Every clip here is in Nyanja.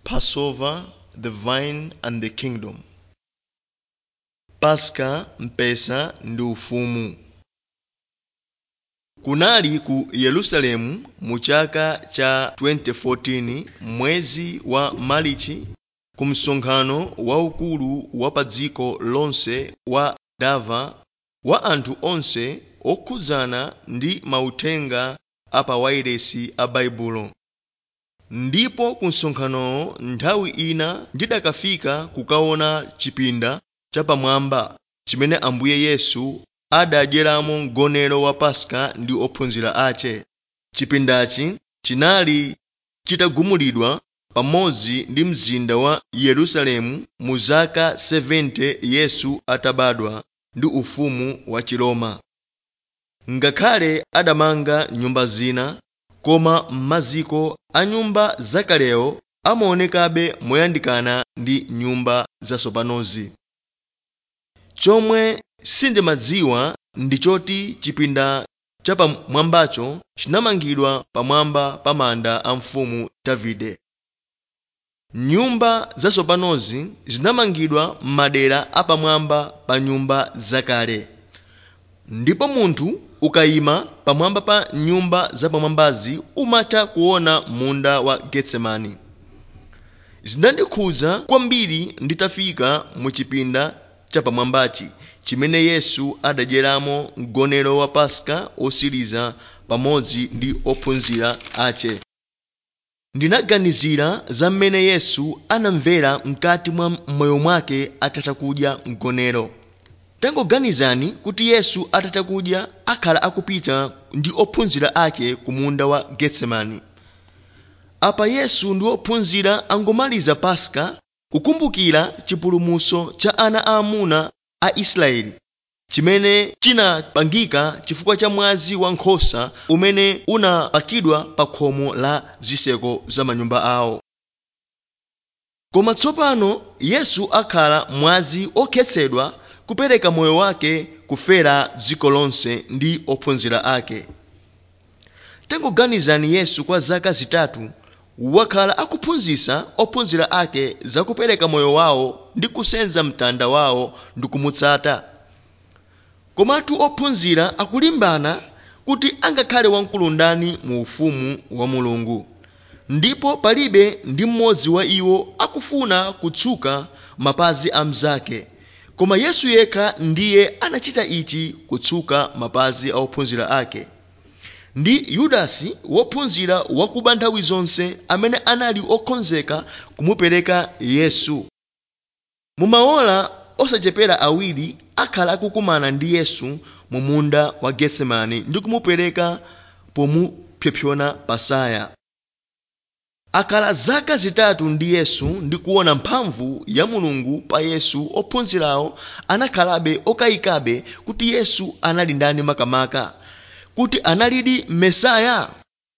Passover, the vine and the kingdom. Paska, mpesa ndi ufumu. Kunali ku Yerusalemu mu chaka cha 2014 mwezi wa Marichi ku msonkhano waukulu wa pa dziko lonse wa dava wa anthu onse okhudzana ndi mauthenga a pa wailesi a baibulo ndipo ku msonkhanowo nthawi ina ndidakafika kukaona chipinda chapamwamba chimene ambuye yesu adadyeramo mgonero wa paska ndi ophunzira ace chipindachi chinali chitagumulidwa pamodzi ndi mzinda wa yerusalemu mu zaka 70 yesu atabadwa ndi ufumu wa chiroma ngakhale adamanga nyumba zina koma maziko a nyumba zakalewo amaonekabe moyandikana ndi nyumba zatsopanozi chomwe sindimadziwa ndi choti chipinda chapamwambacho chinamangidwa pamwamba pa manda a mfumu davide nyumba zatsopanozi zinamangidwa m'madera apamwamba pa nyumba zakale ndipo munthu ukayima pamwamba pa nyumba zapamwambazi umatha kuona munda wa getsemani zinandikhudza kwambiri nditafika mu chipinda chapamwambachi chimene yesu adadyeramo mgonero wa paska osiriza pamodzi ndi ophunzira ace ndinaganizira za mmene yesu anamvera mkati mwa moyo mwake atatha kudya mgonero tangoganizani kuti yesu atatha kudya akhala akupita ndi ophunzira ake ku munda wa getsemani apa yesu ndi ophunzira angomaliza paska kukumbukira chipulumutso cha ana aamuna a israeli chimene chinapangika chifukwa cha mwazi wa nkhosa umene unapakidwa pa khomo la zitseko za manyumba awo koma tsopano yesu akhala mwazi okhetsedwa kupereka moyo wake kufera dziko lonse ndi ophunzira ake tangoganizani yesu kwa zaka zitatu wakhala akuphunzitsa ophunzira ake zakupereka moyo wawo ndi kusenza mtanda wawo ndi kumutsata komatu ophunzira akulimbana kuti angakhale wamkulu ndani mu ufumu wa mulungu ndipo palibe ndi mmodzi wa iwo akufuna kutsuka mapazi a mnzake koma yesu yekha ndiye anachita ichi kutsuka mapazi a ophunzira ake ndi yudasi wophunzira wakuba nthawi zonse amene anali okonzeka kumupereka yesu mumaola osachepera awiri akhala akukumana ndi yesu mu munda wa getsemani ndi kumupereka pomupsompsona pasaya akhala zaka zitatu ndi yesu ndi kuona mphamvu ya mulungu pa yesu ophunzirawo anakhalabe okayikabe kuti yesu anali ndani makamaka kuti analidi mesaya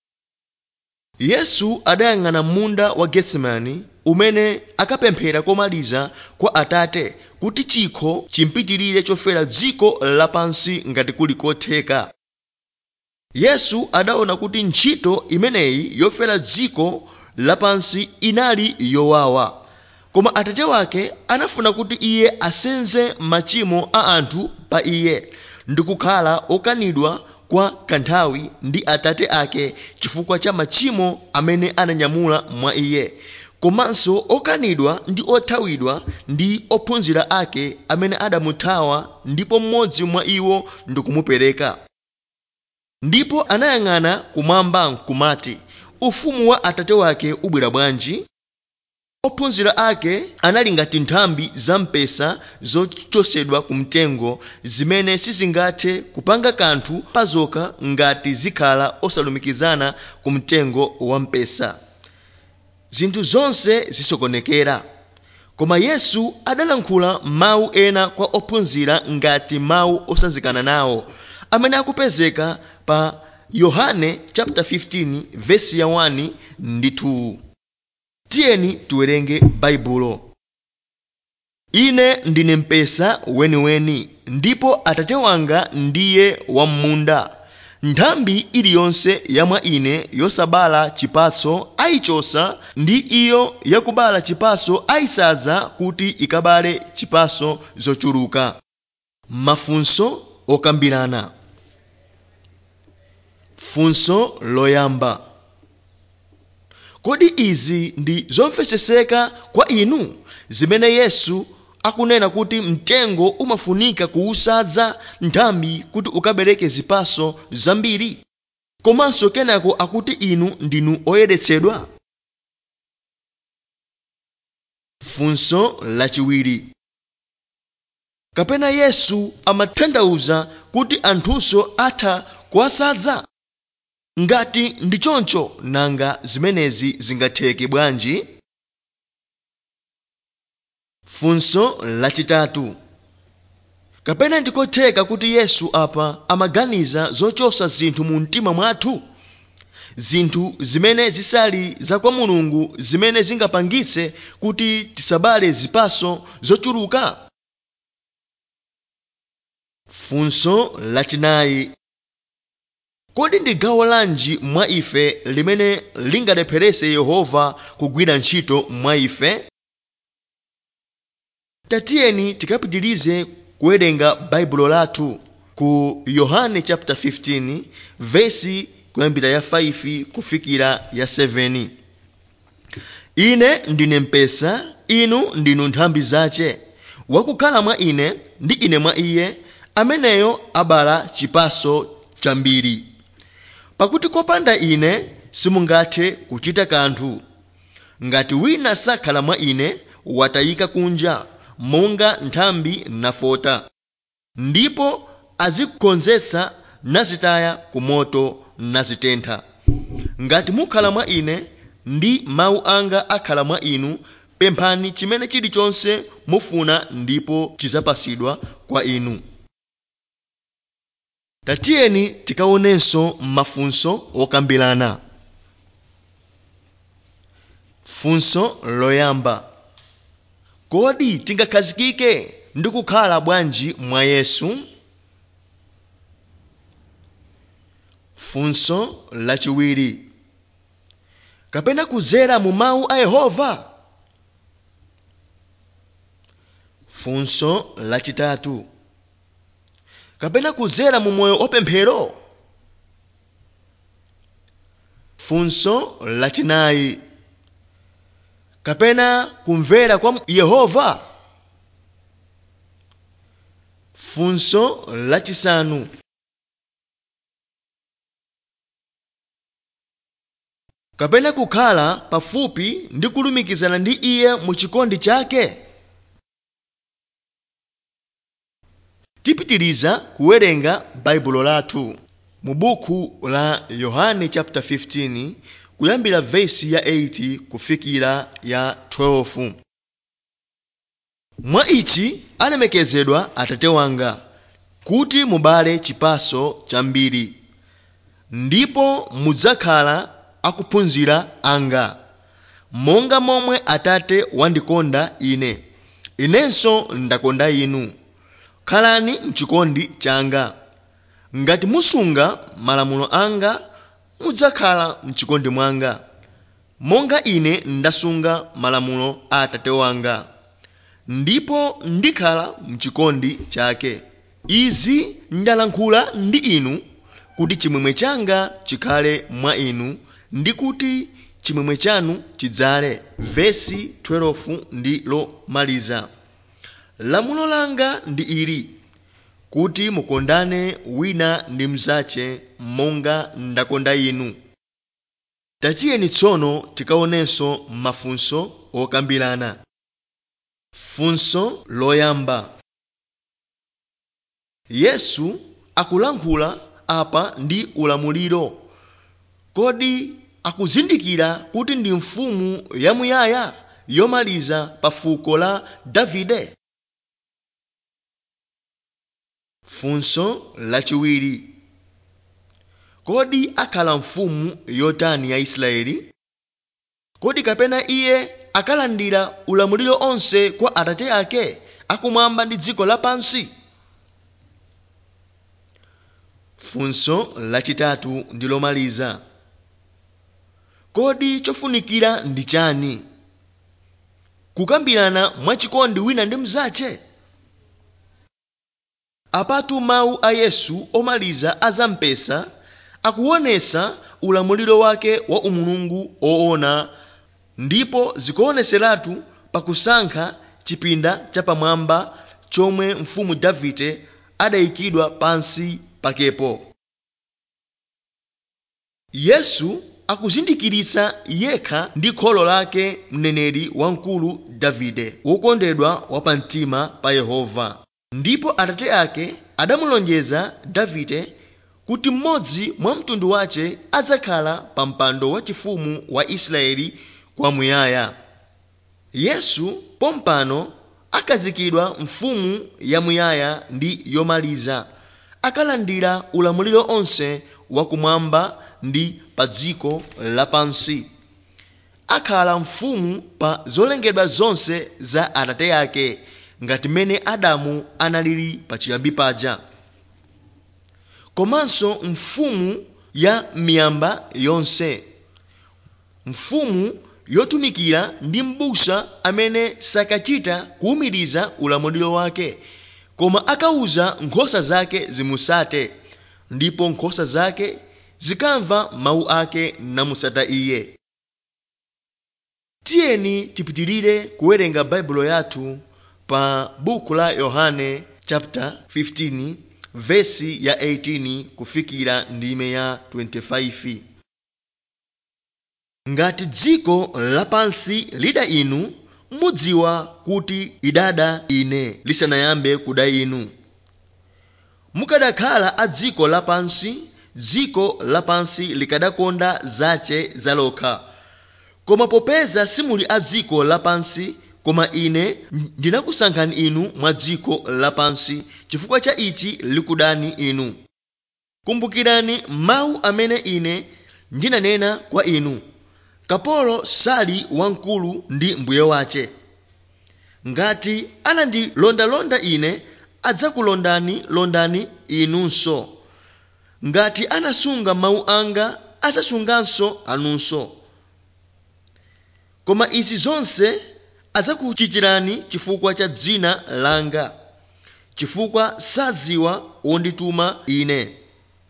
yesu adayang'ana munda wa getsemani umene akapemphera komaliza kwa atate kuti chikho chimpitirire chofera dziko lapansi ngati kuli kotheka yesu adaona kuti ntchito imeneyi yofera dziko lapansi inali yowawa koma atate wake anafuna kuti iye asenze machimo a anthu pa iye ndi kukhala okanidwa kwa kanthawi ndi atate ake chifukwa cha machimo amene ananyamula mwa iye komanso okanidwa ndi othawidwa ndi ophunzira ake amene adamuthawa ndipo mmodzi mwa iwo ndikumupereka ndipo anayang'ana kumwamba nkumati ufumu wa atate wake ubwera bwanji ophunzira ake anali ngati nthambi za mpesa zochosedwa ku mtengo zimene sizingathe kupanga kanthu pazokha ngati zikhala osalumikizana ku mtengo wa mpesa zinthu zonse zisokonekera koma yesu adalankhula mawu ena kwa ophunzira ngati mawu osanzikana nawo amene akupezeka pa yohane chapter 15 vesi ya 1 ndi 2 tiyeni tiwerenge baibulo ine ndine mpesa weniweni ndipo atate wanga ndiye wam'munda nthambi iliyonse ya mwa ine yosabala chipatso ayichosa ndi iyo yakubala chipatso ayisadza kuti ikabale chipatso zochuluka mafunso okambirana funso loyamba kodi izi ndi zomvetsetseka kwa inu zimene yesu akunena kuti mtengo umafunika kuwusadza nthambi kuti ukabereke zipatso zambiri komanso kenako akuti inu ndinu oyeretsedwa funso lachiwiri kapena yesu amatanthauza kuti anthunso atha kuwasadza ngati ndi choncho nanga zimenezi zingatheke bwanji funso lachitatu kapena ndikotheka kuti yesu apa amaganiza zochosa zinthu mu mtima mwathu zinthu zimene zisali za kwa mulungu zimene zingapangitse kuti tisabale zipatso zochuluka funso lachinayi kodi ndi gawo lanji mwa ife limene lingalepherese yehova kugwira ntchito mwa ife tatiyeni tikapitilize kuwerenga baibulo lathu ku yohane chapter 15 vesi kuyambira ya 5 kufikira ya 7 ine ndine mpesa inu ndinu nthambi zace wakukhala mwa ine ndi ine mwa iye ameneyo abala chipatso chambiri pakuti kopanda ine simungathe kuchita kanthu ngati wina sakhala mwa ine watayika kunja monga nthambi nafota ndipo azikonzetsa nazitaya ku moto nazitentha ngati mukhala mwa ine ndi mawu anga akhala mwa inu pemphani chimene chilichonse mufuna ndipo chidzapasidwa kwa inu tatiyeni tikaonenso mafunso okambirana funso loyamba kodi tingakhazikike ndi kukhala bwanji mwa yesu funso lachiwiri kapena kudzera mu mawu a yehova funso lachitatu kapena kudzera mu moyo opemphero funso lachinayi kapena kumvera kwa yehova funso lachisanu kapena kukhala pafupi ndi kulumikizana ndi iye mu chikondi chake tipitiliza kuwerenga baibulo lathu mu buku la yohane chapter 15 kuyambira vesi ya 8 kufikira ya 12 mwa ichi alemekezedwa atate wanga kuti mubale chipatso chambiri ndipo mudzakhala akuphunzira anga monga momwe atate wandikonda ine inenso ndakonda inu khalani mchikondi changa ngati musunga malamulo anga mudzakhala mchikondi mwanga monga ine ndasunga malamulo a atate wanga ndipo ndikhala mchikondi chake izi ndalankhula ndi inu kuti chimwemwe changa chikhale mwa inu ndi kuti chimwemwe chanu chidzale vesi 12 ndi lomaliza lamulo langa ndi ili kuti mukondane wina ndi mnzache monga ndakonda inu tachiyeni tsono tikaonenso mafunso okambirana funso loyamba yesu akulankhula apa ndi ulamuliro kodi akuzindikira kuti ndi mfumu yamuyaya yomaliza pa fuko la davide funso lachiwiri kodi akhala mfumu yotani ya israeli kodi kapena iye akalandira ulamuliro onse kwa atate ake akumwamba ndi dziko lapansi funso lachitatu ndi lomaliza kodi chofunikira ndi chani kukambirana mwachikondi wina ndi mnzache apatu mawu a yesu omaliza a zampesa akuonesa ulamuliro wake wa umulungu oona ndipo zikuoneseratu pakusankha chipinda chapamwamba chomwe mfumu davide adayikidwa pansi pakepo yesu akuzindikiritsa yekha ndi kholo lake mneneri wamkulu davide wokondedwa wapamtima pa yehova ndipo atate ake adamulonjeza davide kuti mmodzi mwa mtundu wace adzakhala pa mpando wachifumu wa israeli kwamuyaya yesu pompano akhazikidwa mfumu yamuyaya ndi yomaliza akalandira ulamuliro onse wakumwamba ndi pa dziko lapansi akhala mfumu pa zolengedwa zonse za atate ake ngati mmene adamu analili pachiyambi paja komanso mfumu ya miyamba yonse mfumu yotumikira ndi m'busa amene sakachita kuwumiriza ulamuliro wake koma akauza nkhosa zake zimusate ndipo nkhosa zake zikamva mawu ake namusata iye tiyeni tipitirire kuwerenga baibulo yathu pa buku la yohane chapter 15 vesi ya 18 kufikira ndime ya 25 ngati dziko lapansi lida inu mudziwa kuti idada ine lisanayambe kuda inu mukadakhala a dziko lapansi dziko lapansi likadakonda zace zalokha koma popeza simuli a dziko lapansi koma ine ndinakusankhani inu mwa dziko lapansi chifukwa cha ichi likudani inu kumbukirani mawu amene ine ndinanena kwa inu kapolo sali wamkulu ndi mbuye wace ngati anandilondalonda ine adzakulondani londani inunso ngati anasunga mawu anga adzasunganso anunso koma izi zonse adzakuchitirani chifukwa cha dzina langa chifukwa sadziwa wondituma ine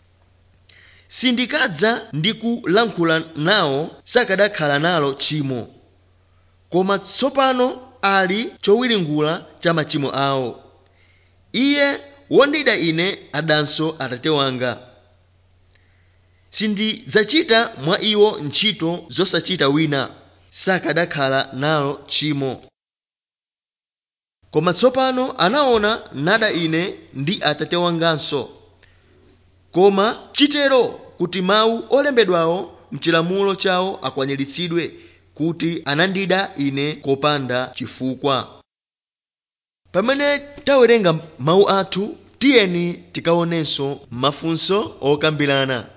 sindikadza ndi kulankhula nawo sakadakhala nalo tchimo koma tsopano ali chowiringula cha machimo awo iye wondida ine adanso atate wanga sindidzachita mwa iwo ntchito zosachita wina sakadakhala nalo tchimo koma tsopano anaona nada ine ndi atate wanganso koma chitero kuti mawu olembedwawo mchilamulo chawo akwaniritsidwe kuti anandida ine kopanda chifukwa pamene tawerenga mawu athu tiyeni tikaonenso mafunso okambirana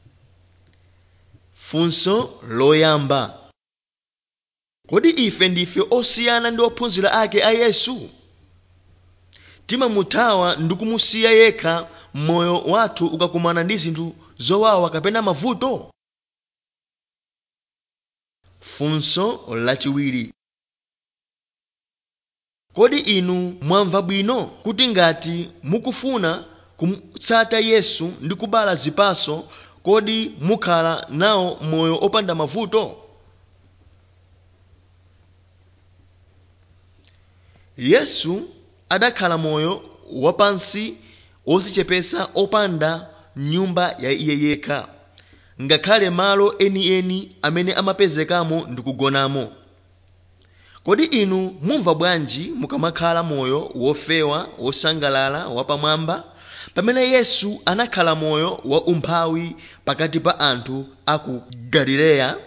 funso loyamba kodi ife ndife osiyana ndi ophunzira ake a yesu timamuthawa ndi kumusiya yekha moyo wathu ukakumana ndi zinthu zowawa kapena mavuto funso lachiwiri kodi inu mwamva bwino kuti ngati mukufuna kumutsata yesu ndi kubala zipaso kodi mukhala nawo moyo opanda mavuto yesu adakhala moyo wapansi wozichepesa opanda nyumba ya iye yekha ngakhale malo enieni amene amapezekamo ndi kugonamo kodi inu mumva bwanji mukamakhala moyo wofewa wosangalala wapamwamba pamene yesu anakhala moyo wa umphawi pakati pa anthu a ku galileya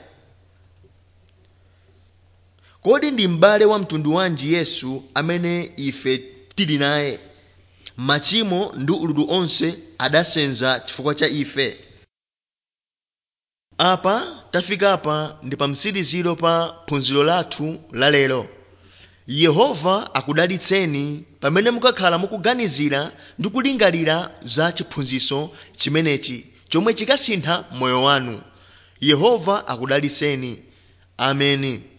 kodi ndi m'bale wa mtundu wanji yesu amene ife tili naye machimo ndi ululu onse adasenza chifukwa cha ife apa tafika apa ndi pa mtsiriziro pa phunziro lathu lalero yehova akudalitseni pamene mukakhala mukuganizira ndi kulingalira za chiphunzitso chimenechi chomwe chikasintha moyo wanu yehova akudalitseni ameni